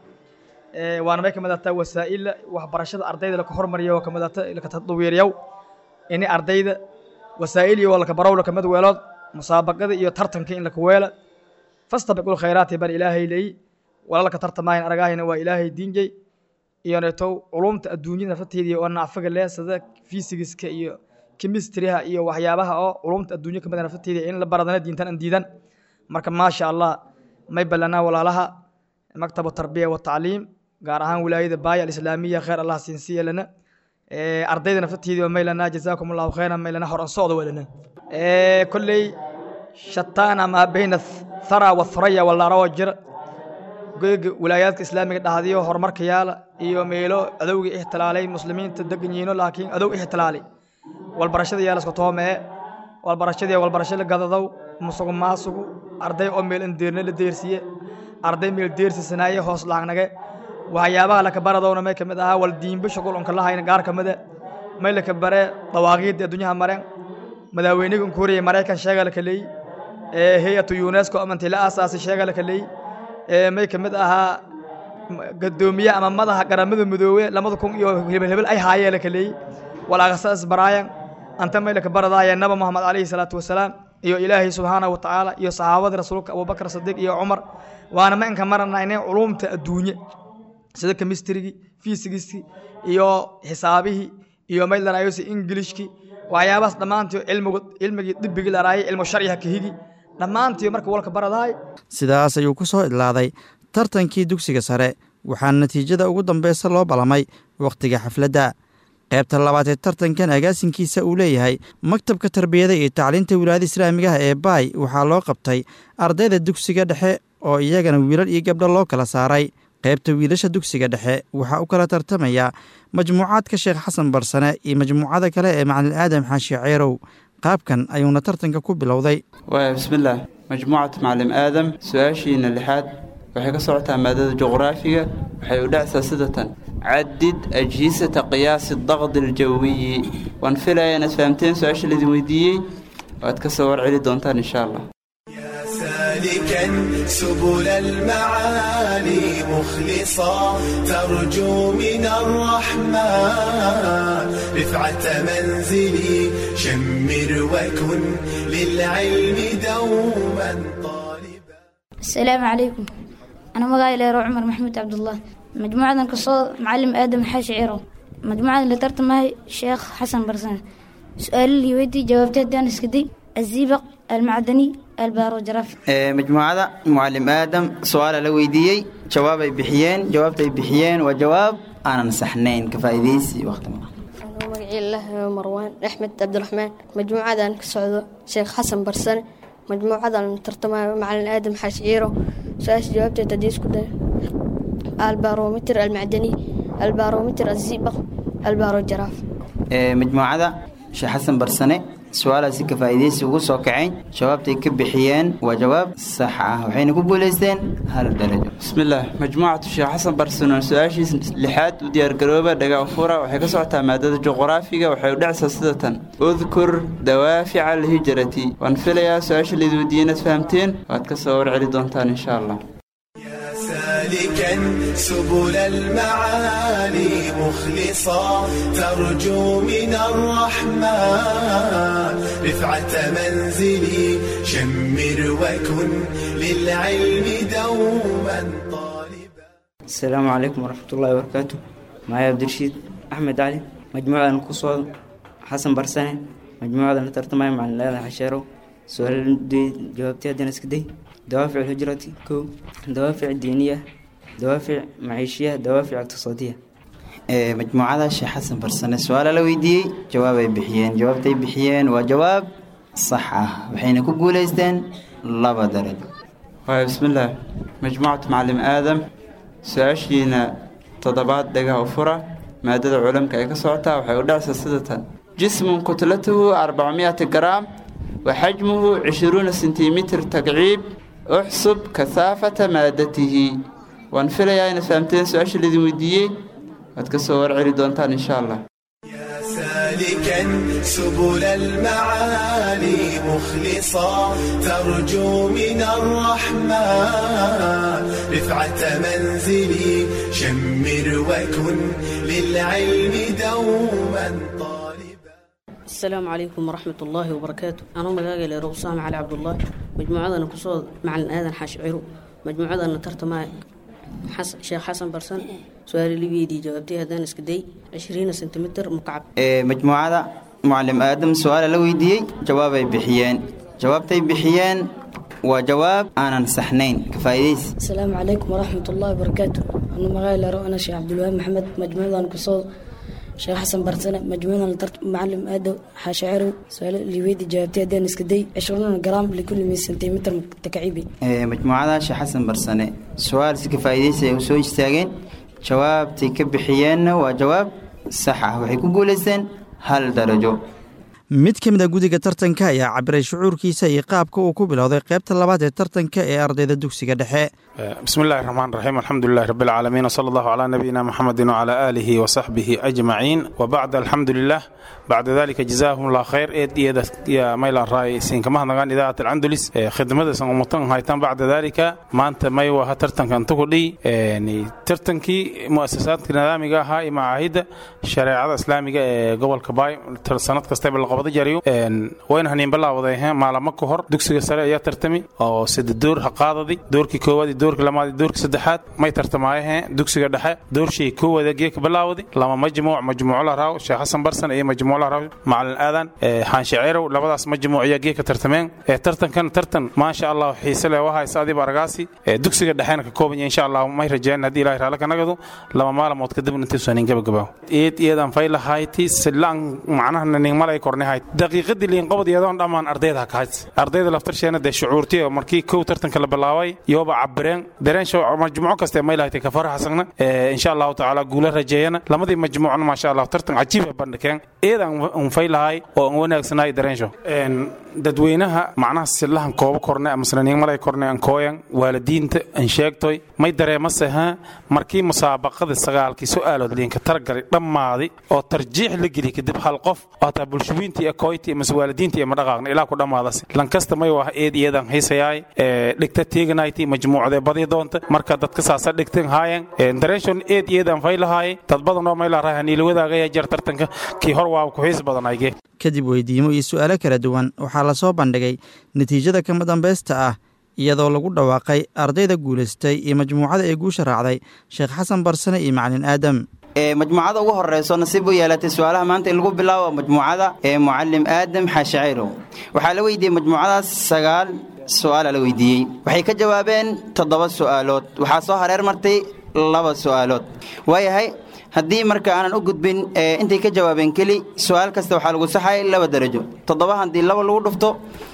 S11: waana may kamid ataa wasaa'ila waxbarashada ardayda laka hormariya oo kamid ata laka tadwiiriyaw ini ardayda wasaa'il iyo walka barow laka mid weelood musaabaqada iyo tartanka in laka weela fastabiqul khayraati bar ilaahay leeyi walalka tartamaayan aragaahayna waa ilaahay diinjay iyo neetow culumta adduunyada naftateedii oo nacfaga leh sida fisigiska iyo chemistryha iyo waxyaabaha oo culumta adduunya kamid a naftateedii in la baradana diintan an diidan marka maasha allah may ballanaa walaalaha maktabu tarbiya wa tacliim gaar ahaan wilaayada baaya alislaamiya khayr allah siinsiya lana ardayda naftateedii may lanaa jazaakum allahu khayran may lana horan socda walana kolley shataana maa bayna thara wathraya walaarawa jira goyga wilaayaadka islaamiga dhahdiyo horumarka yaala iyo meelo adowga ixtilaalay muslimiinta degan yihiino laakiin adow ixtilaalay walbarashada yaala isku toomee walbarashadii walbarasho la gadadow musugu maasugu arday oo meel indeerna la deersiye arday meel deersisanaaye hoos laagnage waxyaabaha laka baradowna may kamid ahaa wal diinba shugul unka lahayna gaar kamide may laka bare dawaaqiidda adduunyaha mareen madaaweyniga unkuuriya maraykan sheega laka leey hay-atu unesco amanti la aasaasay sheega laka leey may kamid ahaa gadoomiye ama madaxa garamada midoobe lamada kun iyo hebel hebel ay haayee laka leey walaaqasa isbaraayan anta may laka baradaaya naba mohamed calayhi salaatu wasalaam iyo ilaahay subxaanahu watacaala iyo saxaabadii rasuulka abubakar sadiiq iyo cumar waana ma inka maranaynay culumta adduunye sida kemistrigii fiisigiskii iyo xisaabihii iyo may laraayosi ingilishkii waxyaabahaas dhammaantii cilmigu cilmigii dibbigii laraayay cilmu sharciha kahigi dhammaantii marka walka baradaay
S7: sidaas ayuu ku soo idlaaday tartankii dugsiga sare waxaana natiijada ugu dambeysa loo ballamay wakhtiga xafladda qaybta labaad ee tartankan agaasinkiisa uu leeyahay maktabka tarbiyada iyo tacliinta wilaayada islaamigaha ee baay waxaa loo qabtay ardayda dugsiga dhexe oo iyagana wiilal iyo gabdho loo kala saaray qaybta wiilasha dugsiga dhexe waxaa u kala tartamaya majmuucaadka sheekh xasan barsane iyo majmuucada kale ee macalin aadam xaashi ceerow qaabkan ayuuna tartanka ku bilowday
S8: waaya bismillaah majmuucatu macallim aadam su-aashiina lixaad waxay ka socotaa maadada juqraafiga waxay u dhacsaa sida tan cadid ajhisata qiyaasi daqdi aljawiyi waan filaya inaad fahamteen su-aasha laidin weydiiyey waad ka soo warceli doontaan insha allah
S6: سالكا سبل المعالي مخلصا ترجو من الرحمن رفعة منزلي شمر وكن للعلم دوما طالبا
S12: السلام عليكم أنا مقايل يا عمر محمود عبد الله مجموعة كصوت معلم آدم حاشي عيرو مجموعة اللي ترتمها الشيخ حسن برسان سؤال اللي ودي جاوبته دان اسكدي الزيبق المعدني البارو جرافي
S8: majmuucada mucalim aadam su-aala la weydiiyey jawaab ay bixiyeen jawaabta ay bixiyeen waa jawaab aanan saxnayn ka faa'iidaysi waqti
S13: magacii lah marwaan axmed cabdiraxmaan majmuucadan ka socdo sheekh xasan barsane majmuucadan tartamayo macalin aadam xaashiciiro su-aasha jawaabteed haddii isku day albarometer almacdani albarometer azibaq albaro jaraaf
S8: majmuucada sheekh xasan barsane su-aalaasi ka faa'iidaysi ugu soo kacayn jawaabtay ka bixiyeen waa jawaab sax ah waxayna ku guulaysteen hal darajo bismillaah majmuucatu sheekh xasan barsanon su-aashiis lixaad u diyaargarooba dhagaa fura waxay ka socotaa maadada juqraafiga waxay u dhacsaa sida tan udkur dawaafica alhijrati waan filayaa su-aasha laid weydiiyey inaad fahamteen waad ka soo warceli doontaan insha allah
S6: سالكا سبل المعالي مخلصا ترجو من الرحمن رفعة منزلي شمر وكن للعلم دوما طالبا
S14: السلام عليكم ورحمة الله وبركاته معي عبد الرشيد أحمد علي مجموعة القصوى حسن برساني مجموعة ترتمي مع الله حشيرو سؤال دي جوابتي هدين اسكدي دوافع الهجرة كو دوافع دينية دوافع معيشية دوافع اقتصادية
S8: majmuucada sheekh xasan barsane su-aala la weydiiyey jawaab ay bixiyeen jawaabtay bixiyeen waa jawaab sax ah waxayna ku guulaysteen laba darajo
S15: waaya bismillaah majmuucatu macallim aadam su-aashiina
S8: toddobaad dhagaha u fura maadada culamka ay ka socotaa waxay u dhacsaa sida tan jismun kutlatuhu arbacmiyati garaam wa xajmuhu cishruuna sentimitir tagciib uxsub kahaafata maadatihi waan filayaa inaad fahamteen su-aasha laidin weydiiyey waad ka soo warceli doontaan insha allah
S6: سالكا سبل المعالي مخلصا ترجو من الرحمن رفعة منزلي شمر وكن للعلم دوما
S15: السلام عليكم ورحمة الله وبركاته أنا مجاجي لرقصام علي عبد الله مجموعة أنا كصود مع الآذان حاشعيرو مجموعة أنا ترت معي حس... شيخ حسن برسن سؤال اللي بيدي جاوبتي هدان اسكدي 20 سنتيمتر مكعب
S8: ee majmuucada mucalim aadam su-aala la weydiiyey jawaabay bixiyeen jawaabtay bixiyeen waa jawaab aanan saxnayn ka faa'iidaysi
S16: السلام عليكم ورحمة الله وبركاته أنا مغايل أنا شيخ عبد الوهاب محمد مجموعة أنا كصود شيخ حسن برسنة مجموعة أنا ترت معلم آدم حاشعرو سؤال اللي بيدي جاوبتي هدان اسكدي 20 جرام لكل 100 سنتيمتر تكعيبي
S8: Ee, majmuucada sheekh xasan barsane su-aal si ka faa'iidaysi ay u soo istaageen jawaabtay ka bixiyeenna waa jawaab sax ah waxay ku guulaysteen hal darajo
S7: mid ka mid a gudiga tartanka ayaa cabiray shucuurkiisa iyo qaabka uu ku bilowday qaybta labaad ee tartanka ee ardayda dugsiga dhexe
S17: بسم الله الرحمن الرحيم الحمد لله رب العالمين وصلى الله على نبينا محمد وعلى آله وصحبه أجمعين وبعد الحمد لله بعد ذلك جزاهم الله خير إيد إيد يا ميلا راي سين كما نغان إذاعة الأندلس إيه، خدمة سنغمتن هايتان بعد ذلك ما أنت ما يوها ترتن كان تقولي يعني ترتنكي مؤسسات نظامية هاي معاهد شريعة إسلامية إيه، قبل كباي سنة كستيب القبض جريو إن وين هنين بلا وضعها ما لما كهر دكسي سريع يا ترتمي أو سد الدور حقاضي دوركي كوادي doorka lamaad doorka saddexaad may tartamaayaheen dugsiga dhexe doorshii kowada geeka bilaawday lama majmuuc majmuuco la raaw sheekh xasan barsan iyo majmuuc la raaw macalin aadan xaanshe ceerow labadaas majmuuc ayaa geeka tartameen ee tartankan tartan maasha allah xiise leh waa haysa adiba argaasi ee dugsiga dhexena ka kooban yahay insha allah may rajeen haddii ilaahay raala ka nagado laba maalmood kadib intiisan in gabagabaa eed iyadan fayla hayti silaan macnaha nin malay korne hayd daqiiqadii liin qabad iyadoon dhammaan ardayda ka hayd ardayda laftarsheena dee shucuurtii oo markii kow tartanka la bilaabay yooba cabireen dareen majmuuco kaste may lahayd ka faraxsana insha allahu tacaala guula rajeeyana lamadii majmuucna maasha allah tartan cajiib ay bandhigeen eedan un faylahay oo an wanaagsanaay dareensho dadweynaha macnaha silahan koobo korne amasnanin malay korne an kooyan waalidiinta an sheegtoy may dareemase ha markii musaabaqada sagaalkii su'aalood liinka targalay dhammaaday oo tarjiix la geli kadib hal qof oo hataa bulshooyintii ee kooyti mase waalidiintii ee madhaqaaqna ilaa ku dhammaadase lankasta may waa eed iyadan haysayaay dhigta teeganayti majmuucdee badi doonta marka dadka saasa dhigteen haayan dareeshon eed iyadan faylahaayay dad badan oo mayla rahay haniila wadaagaya jeer tartanka kii hor waa ku xiis badan ayge
S7: kadib weydiimo iyo su'aalo kala duwan waxaa la soo bandhigay natiijada kama dambaysta ah iyadoo lagu dhawaaqay ardayda guulaystay iyo majmuucada ee guusha raacday sheekh xasan barsane iyo macalin aadam
S8: majmuucada ugu horeyso nasiib u yeelatay su-aalaha maanta in lagu bilaabo majmuucada ee mucalim aadam xaashicayrow waxaa la weydiiyey majmuucadaas sagaal su-aala la weydiiyey waxay ka jawaabeen toddoba su'aalood waxaa soo hareer martay laba su'aalood waayahay haddii marka aanan u gudbin intay ka jawaabeen keli su-aal kasta waxaa lagu saxay laba darajo toddoba haddii laba lagu dhufto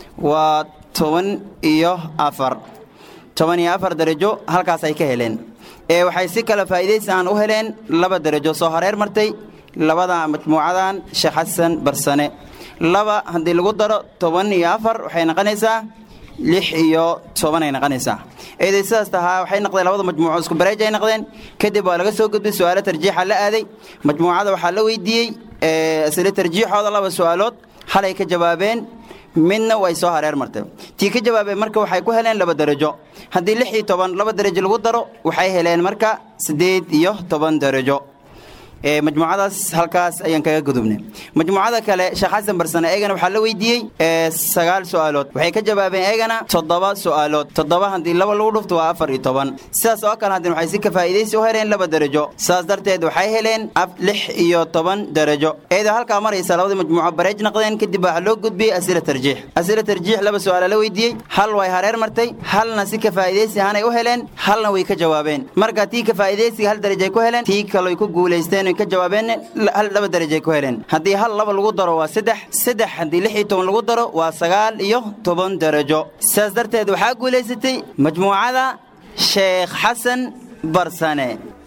S8: waa toban iyo afar toban iyo afar darajo halkaas ay ka heleen ee waxay si kale faa'iidaysi aan u heleen laba darajo soo hareer martay labada majmuucadan sheekh xasan barsane laba haddii lagu daro toban iyo afar waxay noqonaysaa lix iyo toban ay noqonaysaa eeday sidaas tahaa waxay noqdeen labada majmuuco isku bareej ay noqdeen kadib waa laga soo gudbay su'aalo tarjiixa la aaday majmuucada waxaa la weydiiyey isla tarjiixooda laba su'aalood halay ka jawaabeen midna way soo hareer martay tii ka jawaabeen marka waxay ku heleen laba darajo haddii lix iyo toban laba darajo lagu daro waxay heleen marka siddeed iyo toban darajo majmuucadaas halkaas ayaan kaga gudubnay majmuucada kale sheekh xasan barsane eegana waxaa la weydiiyey sagaal su'aalood waxay ka jawaabeen eegana toddoba su'aalood toddoba haddii laba lagu dhufto waa afar iyo toban sidaas oo kale haddii waxay si ka faa'iidaysi u heleen laba darajo sidaas darteed waxay heleen lix iyo toban darajo eedoo halkaa maraysa labadii majmuuco bareej noqdeen kadib waxaa loo gudbiyey asila tarjiix asila tarjiix laba su'aala la weydiiyey hal way hareer martay halna si ka faa'iidaysi ahaanay u heleen halna way ka jawaabeen marka tii ka faa'iidaysiga hal darajay ku heleen tii kaloy ku guulaysteen ka jawaabeen hal laba darajay ku heleen haddii hal laba lagu daro waa saddex saddex haddii lix iyo toban lagu daro waa sagaal iyo toban darajo sidaas darteed waxaa guulaysatay majmuucada sheekh xasan barsane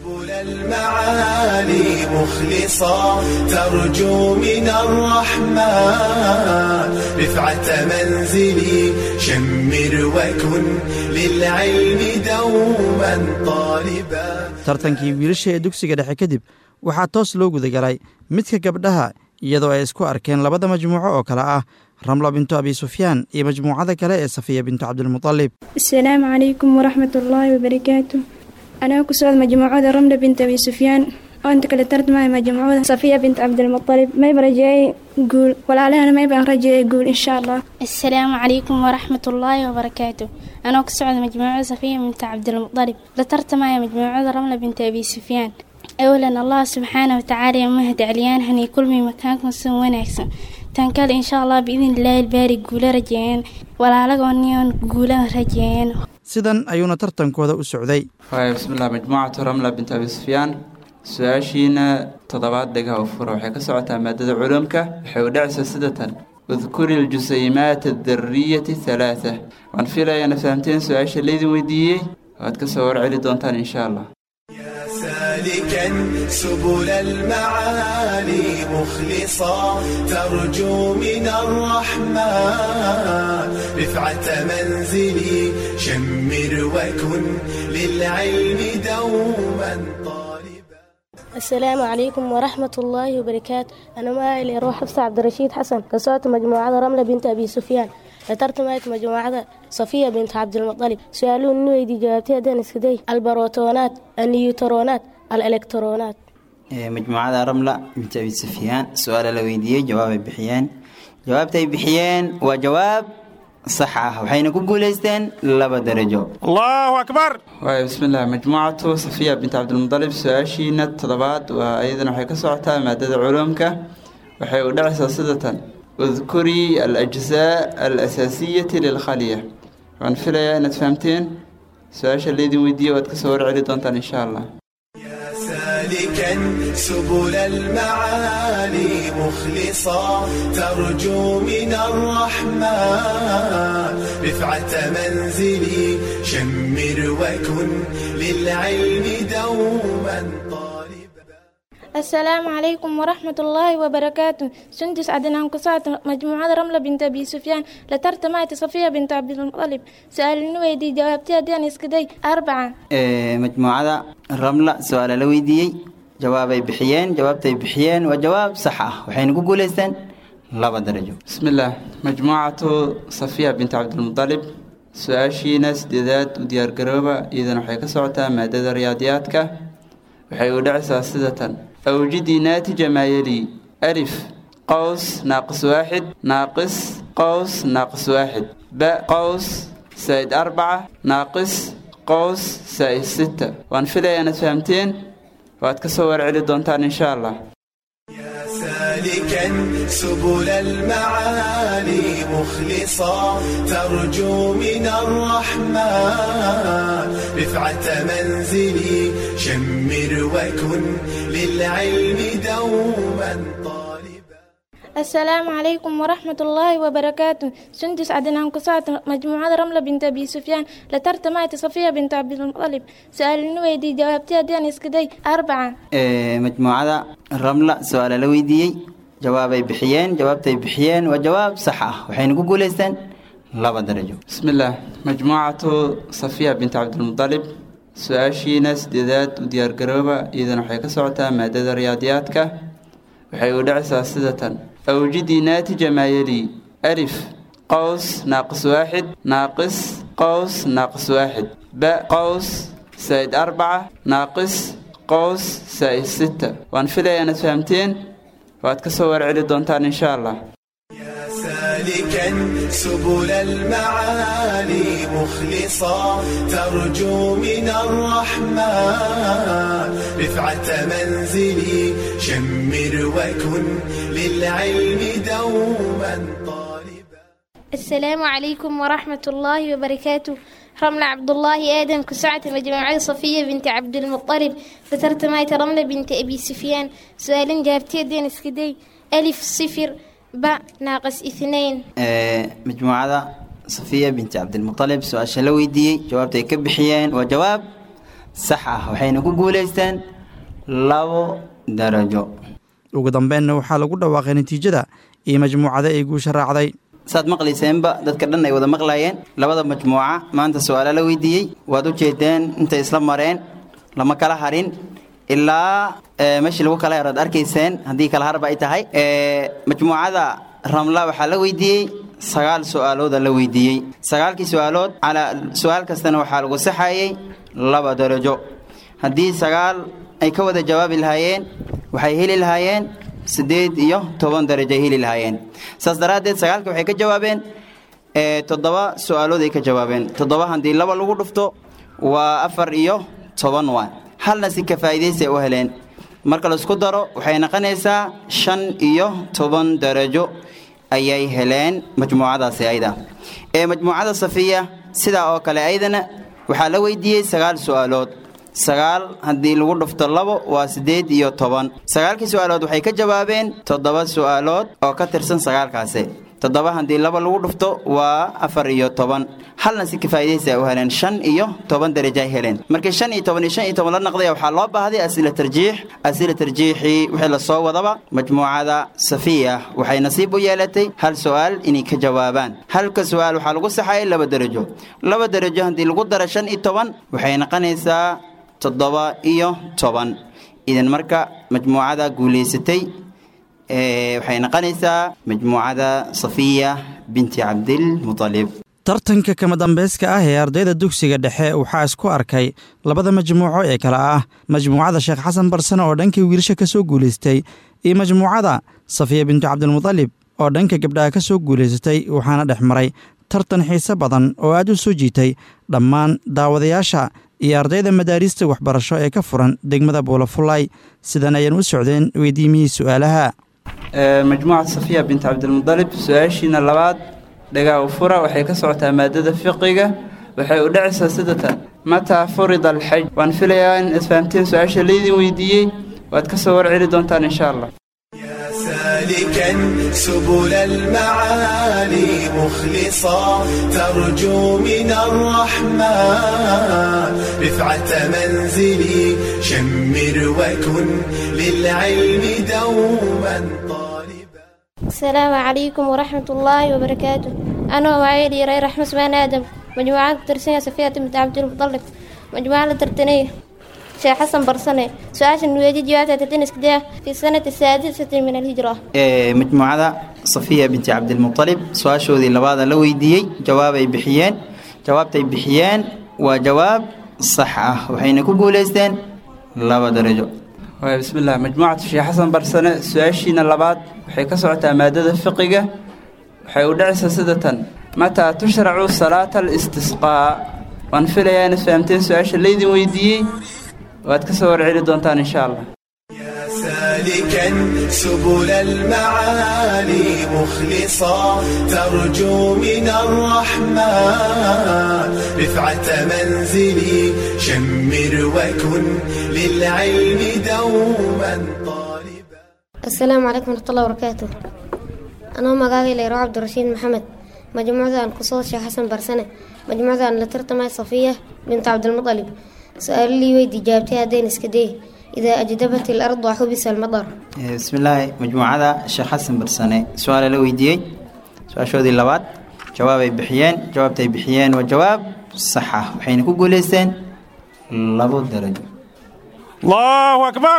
S6: سبل المعالي مخلصا ترجو من الرحمن رفعة منزلي شمر وكن للعلم دوما طالبا
S7: tartankii wiilasha ee dugsiga dhexe kadib waxaa toos loo gudagalay midka gabdhaha iyadoo ay isku arkeen labada majmuuco oo kale ah ramla bintu abi sufyaan iyo majmuucada kale ee safiya bintu cabdilmutalib
S18: asalaamu calaykum waraxmat ullaahi wabarakaatu anaa ku socod majmuucada ramla bint abi sufyaan oo inta kale tartamaya majmuucada safiya bint cabdilmutalib mayba rajeeyey guul walaalahana maybaan rajeeyey guul insha allah
S19: asalaamu calaykum waraxmat ullaahi wabarakaatu anoo ka socda majmuucada safiya binta cabdilmutalib la tartamaya majmuucada ramla binta abi sufyaan awlan allah subxaana watacaala iyo mahad celiyaan hanay kulmay makaankan si wanaagsan tan kale insha allah biidin ilaahi ilbaari guula rajeeyeen walaalagooniyoon guula rajeeyeen
S7: sidan ayuuna tartankooda u socday
S8: waaya bismillah majmuucatu ramla bint abi sufyaan su-aashiina toddobaad dhagaha u fura waxay ka socotaa maadada culumka waxay u dhacaysaa sidatan udkuri ljusaymaat adariyati halaatha waan filayaana fahamteen su-aasha laydin weydiiyey waad ka soo warceli doontaan insha allah
S6: سالكا سبل المعالي مخلصا ترجو من الرحمن رفعة منزلي شمر وكن للعلم دوما
S20: السلام عليكم ورحمة الله وبركاته أنا معي روح حفصة عبد الرشيد حسن كسوت مجموعة رملة بنت أبي سفيان لترتمت مجموعة صفية بنت عبد المطلب سؤالون نويدي جوابتها دان اسكدي البروتونات النيوترونات الإلكترونات
S8: majmuucada ramla bint abi sufyaan su-aala la weydiiyey jawaabay bixiyeen jawaabtay bixiyeen waa jawaab sax ah waxayna ku guulaysteen laba darajo
S17: allahu akbar
S8: waaya bismillah majmuucatu safiya bint cabdilmutalib su-aashiina toddobaad waa iyadana waxay ka socotaa maadada culuumka waxay u dhacaysaa sidatan udkurii alajzaa alasaasiyati lilkhaliya waan filayaa inaad fahamteen su-aasha laydin weydiiyey waad kasoo warceli doontaan insha allah
S6: سالكا سبل المعالي مخلصا ترجو من الرحمن رفعة منزلي شمر وكن للعلم دوما
S9: السلام عليكم ورحمة الله وبركاته سندس عدنان كسات مجموعة رملة بنت أبي سفيان لترتمات صفية بنت عبد المطلب سألني ويدي جوابتها ديان اسكدي أربعة
S8: majmuucada ramla su-aala la weydiiyey jawaabay bixiyeen jawaabtay bixiyeen waa jawaab sax ah waxayna ku guulaysteen laba darajo bismillaah majmuucatu safiya bint cabdilmutalib su-aashiina sideedaad u diyaargarooba iyadana waxay ka socotaa maadada riyaadiyaadka waxay u dhacaysaa sidatan awjidii naatija maa yelii alif qows naaqis waaxid naaqis qows naaqis waaxid ba qows saa'id arbaca naaqis qows saa'id sita waan filayaa inaad fahamteen waad ka soo warceli doontaan insha allah
S6: سالكا سبل المعالي مخلصا ترجو من الرحمن رفعة منزلي شمر وكن للعلم دوما
S9: السلام عليكم ورحمة الله وبركاته سندس عدنان كسات مجموعة رملة بنت أبي سفيان لترتمات صفية بنت عبد المطلب سألني ويدي جوابتها ديان اسكدي أربعة
S8: majmuucada ramla su-aala la weydiiyey jawaabay bixiyeen jawaabtay bixiyeen waa jawaab sax ah waxayna ku guulaysteen laba darajo bismillaah majmuucatu safiya bint cabdilmutalib su-aashiina sideedaad u diyaargarooba iyadana waxay ka socotaa maadada riyaadiyaadka waxay u dhacaysaa sidatan awjidii naatija maa yelii alif qows naaqis waaxid naaqis qows naaqis waaxid ba qows saa'id arbaca naaqis qows saa'id sita waan filayaa inaad fahamteen waad ka soo warceli doontaan insha allah
S6: سالكا سبل المعالي مخلصا ترجو من الرحمن رفعة منزلي شمر وكن للعلم دوما
S19: السلام عليكم ورحمة الله وبركاته رملة عبد الله آدم كسعة مجموعة صفية بنت عبد المطلب فترتمايت رملة بنت أبي سفيان سؤال جابتي دين اسكدي ألف صفر باء ناقص اثنين
S8: majmuucada safiya binti cabdilmutalib su-aasha la weydiiyey jawaabta ay ka bixiyeen waa jawaab sax ah waxayna ku guulaysteen labo darajo
S7: ugu dambeynna waxaa lagu dhawaaqay natiijada iyo majmuucada ay guusha raacday
S8: saad maqlayseenba dadka dhan ay wada maqlayeen labada majmuuca maanta su-aala la weydiiyey waad u jeedeen intay isla mareen lama kala harin ilaa meeshii lagu kala haraad arkayseen haddii kala harba ay tahay majmuucada ramla waxaa la weydiiyey sagaal su-aalooda la weydiiyey sagaalkii su-aalood calaa su-aal kastana waxaa lagu saxayey laba darajo haddii sagaal ay ka wada jawaabi lahaayeen waxay heli lahaayeen siddeed iyo toban darajo ay heli lahaayeen saas daraaddeed sagaalka waxay ka jawaabeen toddoba su-aalood ay ka jawaabeen toddoba haddii laba lagu dhufto waa afar iyo toban waa halna si ka faa'iidaysi ay u heleen marka laisku daro waxay noqonaysaa shan iyo toban darajo ayay heleen majmuucadaasi ayda ee majmuucada safiya sidaa oo kale aydana waxaa la weydiiyey sagaal su-aalood sagaal haddii lagu dhufto labo waa siddeed iyo toban sagaalkii su-aalood waxay ka jawaabeen toddoba su-aalood oo ka tirsan sagaalkaasi toddoba haddii laba lagu dhufto waa afar iyo toban halna si kafaa'idaysi ay u heleen shan iyo toban darajo ay heleen markii shan iyo toban iyo shan iyo toban la naqday waxaa loo baahday asila tarjiix asila tarjiixii wixii lasoo wadaba majmuucada safiya waxay nasiib u yeelatay hal su-aal inay ka jawaabaan halka su-aal waxaa lagu saxayay laba darajo laba darajo haddii lagu daro shan iyo toban waxay noqonaysaa toddoba iyo toban idan marka majmuucada guulaysatay waxay noqonaysaa majmuucada safiya binti cabdilmutalib
S7: tartanka kama dambeyska ah ee ardayda dugsiga dhexe waxaa isku arkay labada majmuuco ee kale ah majmuucada sheekh xasan barsane oo dhankii wiilasha ka soo guulaystay iyo majmuucada safiya bintu cabdilmutalib oo dhanka gabdhaha ka soo guulaysatay waxaana dhex maray tartan xiise badan oo aad u soo jiitay dhammaan daawadayaasha iyo ardayda madaariista waxbarasho ee ka furan degmada buulafulay sidan ayaan u socdeen weydiimihii su'aalaha
S8: majmuucada safiya bint cabdilmudalib su-aashiina labaad dhagaa u fura waxay ka socotaa maadada fiqiga waxay u dhacaysaa sidatan mataa furida alxaj waan filayaa in isfahamteen su-aasha laydin weydiiyey waad ka soo warceli doontaan insha allah
S6: سالكا سبل المعالي مخلصا ترجو من الرحمن رفعة منزلي شمر وكن للعلم دوما
S19: السلام عليكم ورحمة الله وبركاته أنا وعيلي ري رحمة سبحان آدم مجموعة ترسية صفية بنت عبد المطلب مجموعة ترتنية شيخ حسن برسنة سؤال نويدي جوابها تتنس كده في السنة السادسة من الهجرة
S8: majmuucada safiya binti cabdilmutalib su-aashoodii labaada la weydiiyey jawaabay bixiyeen jawaabtay bixiyeen waa jawaab sax ah waxayna ku guulaysteen laba darajo waay bismillaah majmuucatu sheekh xasan barsane su-aashiina labaad waxay ka socotaa maadada fiqiga waxay u dhacaysaa sida tan mataa tushracu salaata alistisqaa waan filayaa inaad fahamteen su-aasha laydin weydiiyey waad ka soo warceli doontaan insha allah
S6: سالكا سبل المعالي مخلصا ترجو من الرحمن رفعة منزلي شمر وكن للعلم دوما
S21: السلام عليكم ورحمة الله وبركاته أنا مقاقي ليرو عبد الرشيد محمد مجموعة القصوص شيخ حسن برسنة مجموعة لترتمى صفية بنت عبد المطلب سأل لي ويدي جابتها دين اسكديه إذا أجدبت الأرض وحبس المطر
S8: bismillaahi majmuucada sheekh xasan barsane su-aala la weydiiyey su-aashoodii labaad jawaabay bixiyeen jawaabtay bixiyeen waa jawaab sax ah waxayna ku guulaysteen labo darajo
S17: allahu akbar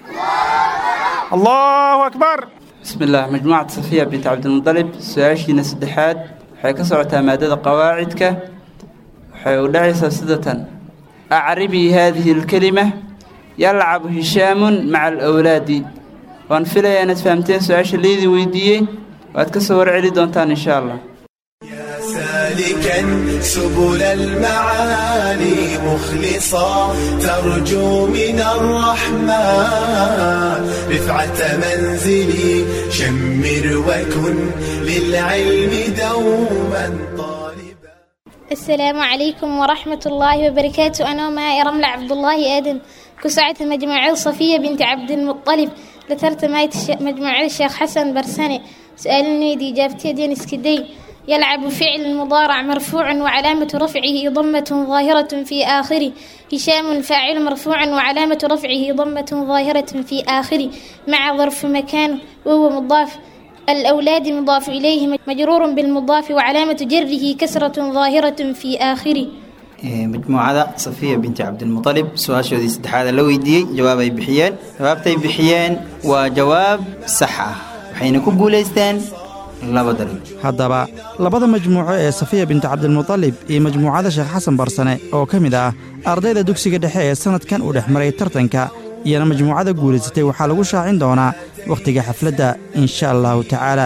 S17: allahu akbar
S8: bismillaah majmuucada safiya bint cabdilmudalib su-aashiina saddexaad waxay ka socotaa maadada qawaacidka waxay u dhacaysaa sidatan acribii haadihi alkelima yalcabu hishaamun maca alawlaadi waan filayaa inaad fahamteen su-aasha laydin weydiiyey waad ka soo warceli doontaan insha allah
S6: سالكا سبل المعالي مخلصا ترجو من الرحمن رفعة منزلي شمر وكن للعلم دوما
S19: السلام عليكم ورحمة الله وبركاته أنا معي رملة عبد الله آدم كسعة مجموعة صفية بنت عبد المطلب لترت مجموعة الشيخ حسن برساني سألني دي إجابتي دين اسكدي يلعب فعل مضارع مرفوع وعلامة رفعه ضمة ظاهرة في آخره هشام فاعل مرفوع وعلامة رفعه ضمة ظاهرة في آخره مع ظرف مكان وهو مضاف الأولاد مضاف إليه مجرور بالمضاف وعلامة جره كسرة ظاهرة في آخره
S8: majmuucada safiya binti cabdilmutalib su-aashoodii saddexaada la weydiiyey jawaab ay bixiyeen jawaabtay bixiyeen waa jawaab sax ah waxayna ku guulaysteen laba darajo
S7: haddaba labada majmuuco ee safiya binti cabdilmutalib iyo majmuucada sheekh xasan barsane oo ka mid ah ardayda dugsiga dhexe ee sannadkan uu dhex maray tartanka iyana majmuucada guulaysatay waxaa lagu shaacin doonaa wakhtiga xafladda insha allahu tacaala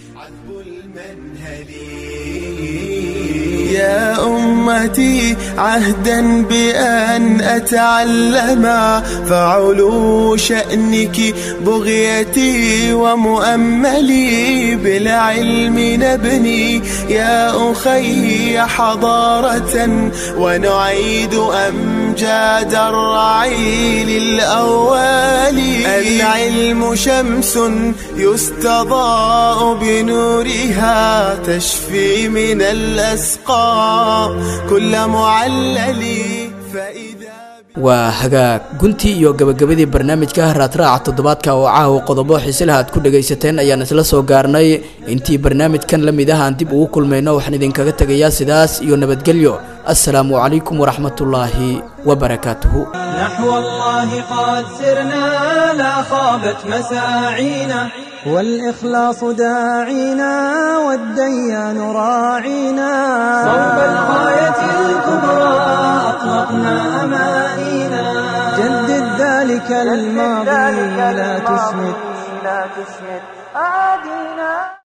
S6: يا أمتي عهدا بأن أتعلم فعلو شأنك بغيتي ومؤملي بالعلم نبني يا أخي حضارة ونعيد أمجاد الرعيل الأول العلم شمس يستضاء بنورها تشفي من الأسقام كل معلل فإذا
S2: waa hagaag guntii iyo gabagabadii barnaamijka raadraaca toddobaadka oo caawa qodobo xiisilaha aad ku dhagaysateen ayaan isla soo gaarnay intii barnaamijkan la mid ah aan dib ugu kulmayno waxaan idinkaga tegayaa sidaas iyo nabadgelyo assalaamu calaykum waraxmatullaahi wabarakaatuhu
S1: نحو الله قد سرنا لا خابت مساعينا والإخلاص داعينا والديان راعينا صوب الغاية الكبرى أطلقنا أمانينا جدد ذلك الماضي لا تسمد